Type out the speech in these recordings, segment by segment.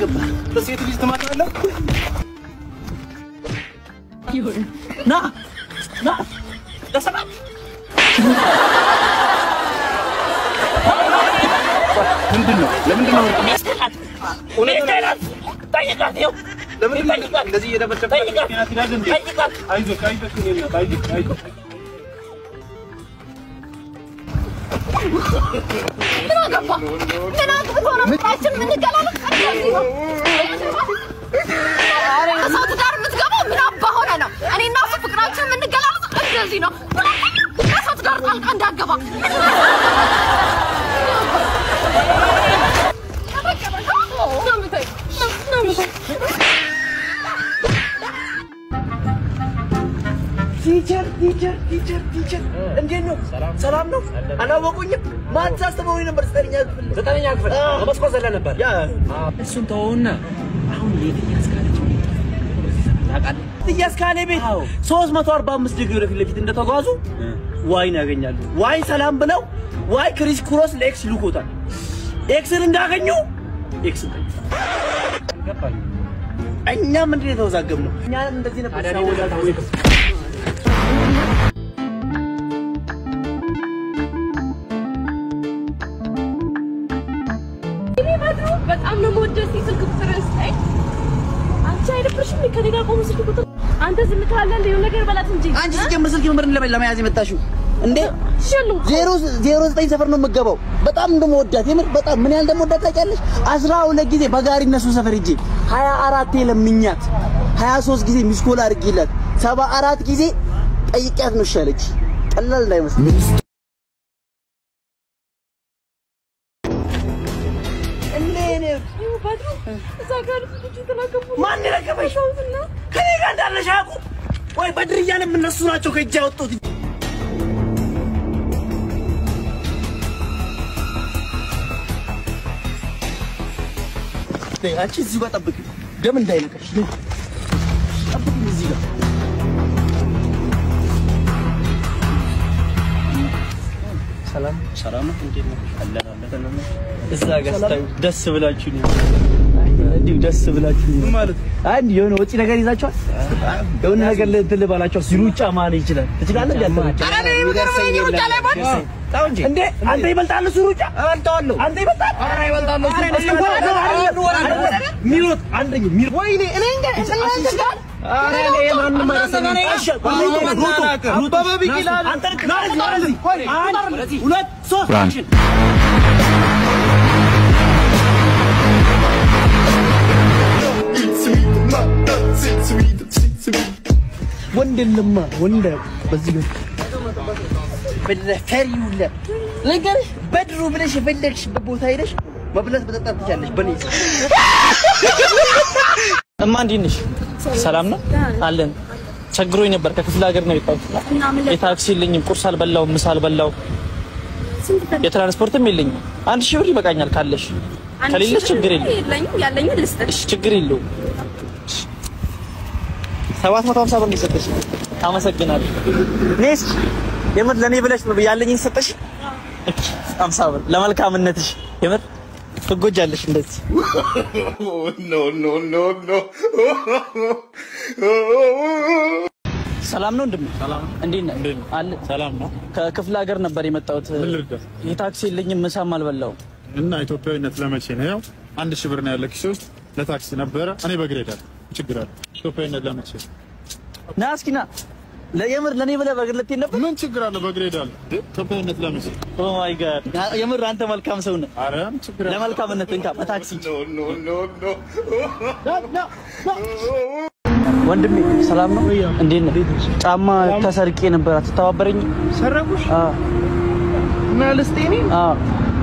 ገባ? በሴት ልጅ ትመጣለህ? ና ና ለሰላም ምንድን ነው? ለምንድን ነው ለምንድን ነው እንደዚህ እየደበደብክ ምክንያት ይላል እንዴ? አይዞህ አይዞህ የኔ እናት አይዞህ አይዞህ ምን አገባ? ምን አግብቶ ነው ፍቅራችን የምንገላለጥ? እንደዚህ ነው። ከሰው ትዳር የምትገባው ምን አባ ሆነ ነው? እኔ እና እሱ ፍቅራችን የምንገላለጥ እንደዚህ ነው። ከሰው ትዳር ጣልቃ እንዳገባ ቲቸር ቲቸር ቲቸር ቲቸር እንዴት ነው? ሰላም ነው? አላወቁኝም? ማን ሳስተማሪ ነበር? ዘጠነኛ ክፍል ዘጠነኛ ክፍል በመስኮት ዘለ ነበር። ያ እሱን ተወውና አሁን የትያዝ ካለች ታውቃለህ? ጥያስ ካሌ ቤት 345 ዲግሪ ወደፊት ለፊት እንደተጓዙ ዋይን ያገኛሉ። ዋይ ሰላም ብለው ዋይ ክሪስ ክሮስ ለኤክስ ልኮታል። ኤክስን እንዳገኙ ኤክስን ገባኝ። እኛም ምንድን ነው የተወዛገብነው? እኛም እንደዚህ ነበር ታዲያ እኔ ሲያወዛግቡ በጣም ኤክስ እኔ በድሮ በጣም ነው የምወደው። እስኪ ስልክ ቁጥርህን ስጠኝ። አንቺ አይደብርሽም? ከእኔ ጋር ቆሞ ስልክ ቁጥር አንተ ዝም ትላለህ። እንደ የሆነ ነገር በላት እንጂ አንቺ ሲጀምር ስልክ ነበር ለመ- ለመያዝ የመጣሽው እንዴ? ሽሉ ዜሮ ዜሮ ዘጠኝ ሰፈር ነው የምገባው። በጣም እንደምወዳት የምር በጣም ምን ያህል እንደምወዳት ታውቂያለሽ? አስራ ሁለት ጊዜ በጋሪ እነሱ ሰፈር ሂጄ ሀያ አራቴ ለምኛት ሀያ ሶስት ጊዜ ሚስኮል አድርጌላት ሰባ አራት ጊዜ ጠይቂያት ነው ይሻለች። ቀላል እንዳይመስል እኔ እኔ በድሮ እዛ ጋር ልጆች ተናገቡ። ማን የረገበሽ? ከኔ ጋር እንዳለሽ አያውቁም ወይ? በድርያንም እነሱ ናቸው ከእጅ ያወጡት። ነይ፣ አንቺ እዚሁ ጋር ጠብቂ፣ ደም እንዳይነካሽ። ነይ፣ ጠብቂኝ እዚህ ጋር። ሰላም ሰላም ነው። እንዴት ነው? አለን አለን። እዛ ጋር ስታዩ ደስ ብላችሁ ነው እንዲሁ ደስ ብላችሁ ነው ማለት አንድ የሆነ ወጪ ነገር ይዛችኋል። የሆነ ነገር እንትን ልባላችሁ ሩጫ ማን ይችላል ትችላለህ? እንዴ እንዴ አንተ ይበልጣል እሱ ሩጫ እበልጣለሁ። አንተ ይበልጣል ኧረ ይበልጣለሁ። እሱ እንኳን አይደለም። ሚሮጥ አንደኛ ሚሮጥ ወይኔ እኔ እንደ እናንተ ጋር ኧረ እኔ ማንም አይደለም። እሺ ሩጡ ሩጡ አበበ ቢቂላ አንተ ልክ አንድ ሁለት ሶስት አክሽን ወንድ የለማ ወንድ በዚህ በፈሪውለ ነገርሽ በድሩ ብለሽ የፈለግሽበት ቦታ ሄደሽ መብላት መጠጣት ትቻለሽ። በኔ እማ እንዴት ነሽ? ሰላም ነው አለን። ቸግሮኝ ነበር። ከክፍለ ሀገር ነው የወጣሁት። የታክሲ የለኝም፣ ቁርስ አልበላው፣ ምሳ አልበላው፣ የትራንስፖርትም የለኝም። አንድ ሺህ ብር ይበቃኛል ካለሽ፣ ከሌለሽ ችግር የለም። የለኝም ያለኝ ልስጥሽ። እሺ ችግር የለውም። ሰባት መቶ ሀምሳ ብር ነው የሰጠሽ። አመሰግናለሁ። ኔስ የምር ለእኔ ብለሽ ነው ያለኝን ሰጠሽ። ሀምሳ ብር ለመልካምነትሽ የምር ትጎጃለሽ እንደዚህ ሰላም ነው እንደምን ሰላም እንዴት ነህ አለ ሰላም ነው ከክፍለ ሀገር ነበር የመጣሁት ምን ልርዳህ? የታክሲ የለኝም ምሳም አልበላሁም እና ኢትዮጵያዊነት ለመቼ ነው? ያው አንድ ሺህ ብር ነው ያለ ኪሴ ውስጥ ለታክሲ ነበረ። እኔ በእግሬ እሄዳለሁ። ችግር አለ? ኢትዮጵያዊነት ለመቼ ነው? ና እስኪ ና ለየምር ለኔ ብለህ በእግር ልትሄድ ነበር ምን ችግር አለ? በእግሬ እሄዳለሁ። እንዴ ኢትዮጵያዊነት ለመቼ? ኦ ማይ ጋድ የምር አንተ መልካም ሰው ነህ አረ ችግር አለ? ለመልካምነት እንካ በታክሲ ወንድሜ ሰላም ነው እንዴት ነህ ጫማ ተሰርቄ ነበር አትተባበረኝ ሰረቁሽ አዎ እና ልስጤኔ አዎ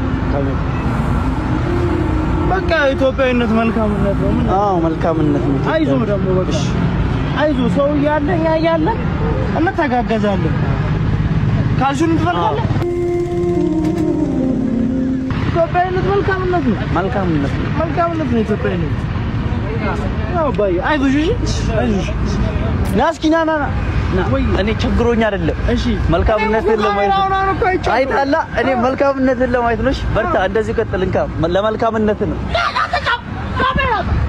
በቃ ኢትዮጵያዊነት መልካምነት ነው። ምን አዎ መልካምነት ነው አይዞ ደግሞ በቃ አይዞ ሰው እያለ እኛ እያለ እንተጋገዛለን። ካልሹን ትፈልጋለህ? ኢትዮጵያዊነት መልካምነት ነው። መልካምነት ነው መልካምነት ነው ኢትዮጵያዊነት። ያው ባይ አይዞሽ፣ እሺ አይዞሽ። ና እስኪ ና ና ና ና። እኔ ችግሮኝ አይደለም እሺ መልካምነትን ለማየት አሁን አሁን እኮ አይቻልም። አይጣላ እኔ መልካምነትን ለማየት ነው እሺ በርታ እንደዚህ ቀጥል እንካ ለመልካምነት ነው ና ና ተጫው ና በያት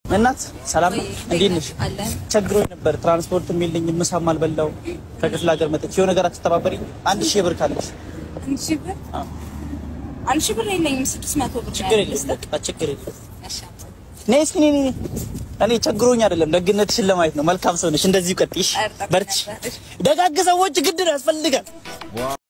እናት ሰላም ነው? እንዴት ነሽ? አለን ቸግሮኝ ነበር። ትራንስፖርት የሚልኝ ምሳም አልበላው ከክፍለ ሀገር መጥቼ የሆነ ነገር አትተባበሪኝ? አንድ ሺህ ብር ካለሽ አንድ ሺህ ብር አዎ። አንድ ሺህ ብር የለኝም። ስድስት መቶ ብር ነው ችግር ያለኝ። የለም በቃ ችግር የለም። እሺ። ነይ እስኪ ነይ ነይ። እኔ ቸግሮኝ አይደለም ደግነትሽን ለማየት ነው። መልካም ሰው ነሽ። እንደዚሁ ቀጥይሽ፣ ኧረ ጠብቅ በርቺ። ነበር። ደጋግ ሰዎች ግድ ነው ያስፈልጋል።